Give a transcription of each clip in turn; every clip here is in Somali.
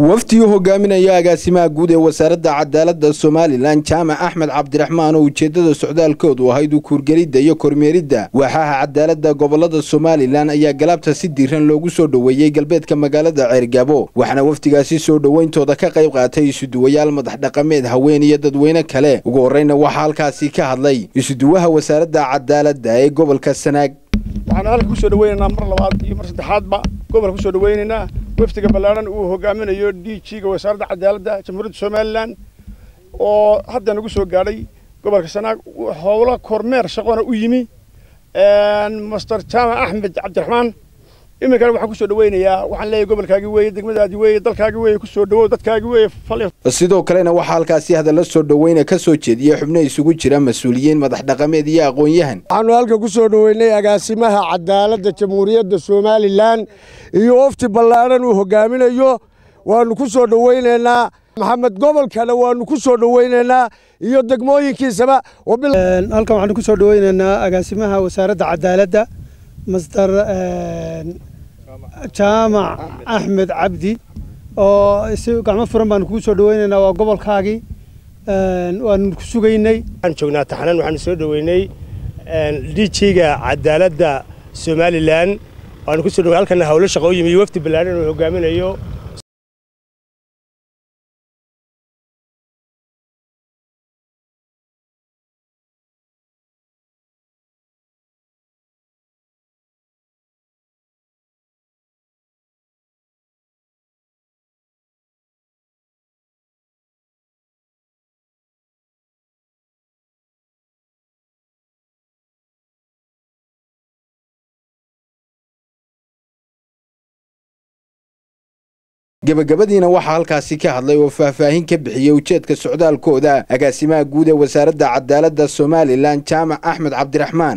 wafdi u hogaaminaya agaasimaha guud ee wasaaradda cadaaladda somalilan jaamac axmed cabdiraxmaan oo ujeeddada socdaalkoodu ahayd u kuurgelidda iyo kormeeridda waaxaha cadaaladda gobolada somalilan ayaa galaabta si diiran loogu soo dhoweeyey galbeedka magaalada ceergabo waxaana wafdigaasi soo dhoweyntooda ka qayb qaatay isuduwayaal madax dhaqameed haween iyo dadweyne kale ugu horreyna waxaa halkaasi ka hadlay isuduwaha wasaaradda cadaaladda ee gobolka sanaag waxaan halka kusoo dhaweynaynaa mar labaad iyo mar saddexaadba gobolka kusoo dhaweynaynaa wafdiga ballaaran uu hogaaminayo d g-ga wasaaradda cadaaladda jamhuuriyadda somalilan oo hadda nagu soo gaadhay gobolka sanaag howlo kormeer shaqona u yimi master jaamac axmed cabdiraxmaan iminkana waxaan kusoo dhaweynayaa waxaan leeyahay gobolkaagii weeye degmadaadii weeye dalkaagii weeye kusoo dhawow dadkaagii weeye sidoo kalena waxaa halkaasi hadalla soo dhoweyna ka soo jeediyey xubno isugu jira mas-uuliyiin madax dhaqameed iyo aqoon-yahan waxaanu halka ku soo dhoweynay agaasimaha cadaaladda jamhuuriyadda somalilan iyo wafti ballaaran uu hogaaminayo waanu ku soo dhoweynaynaa maxamed gobolkana waanu ku soo dhoweynaynaa iyo degmooyinkiisaba halkan waxaanu ku soo dhoweynaynaa agaasimaha wasaaradda cadaaladda master jaamac axmed cabdi oo si gacmo furan baanu kugu soo dhaweynaynaa waa gobolkaagii waanu ku sugaynay waxaan joognaa taxnan waxaanu soo dhoweynay dhijiga cadaaladda somalilan waanu kusoo dhowey halkana hawlo shaqo u yimi wafdi ballaaran uu hogaaminayo gebagabadiina waxaa halkaasi ka hadlay oo faahfaahin ka bixiyey ujeedka socdaalkooda agaasimaha guud ee wasaaradda cadaaladda somalilan jaamac axmed cabdiraxmaan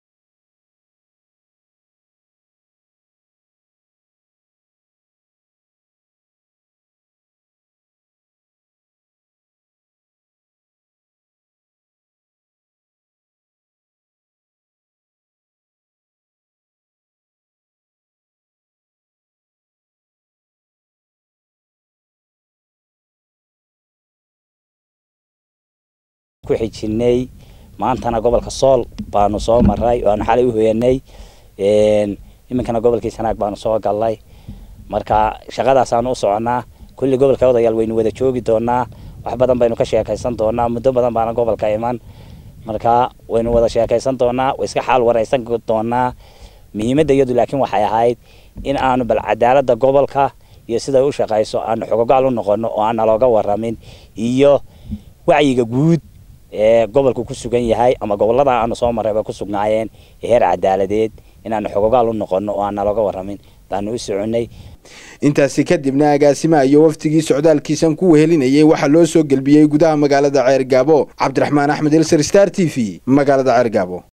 ku xijinay maantana gobolka sool baanu soo maray waanu xalay u hoyanay iminkana gobolkii sanaag baanu soo galnay marka shaqadaasaanu u soconaa kulli gobolka odayaal waynu wada joogi doonaa wax badan baynu ka sheekaysan doonaa muddo badan baana gobolka iman marka waynu wada sheekaysan doonaa way iska xaal waraysan doonaa muhiimadda iyadu laakiin waxay ahayd in aanu bal cadaaladda gobolka iyo siday u shaqayso aanu xogogaal u noqono oo aan nalooga waramin iyo wacyiga guud ee gobolku ku sugan yahay ama gobolada aanu soo marrayba ku sugnaayeen ee heer cadaaladeed inaanu xogogaal u noqono oo aan nalooga waramin baanu u soconnay intaasi kadibna agaasimaha iyo wafdigii socdaalkiisan ku wehelinayay waxaa loo soo gelbiyey gudaha magaalada ceergaabo cabdiraxmaan axmed elsar star t v magaalada ceergaabo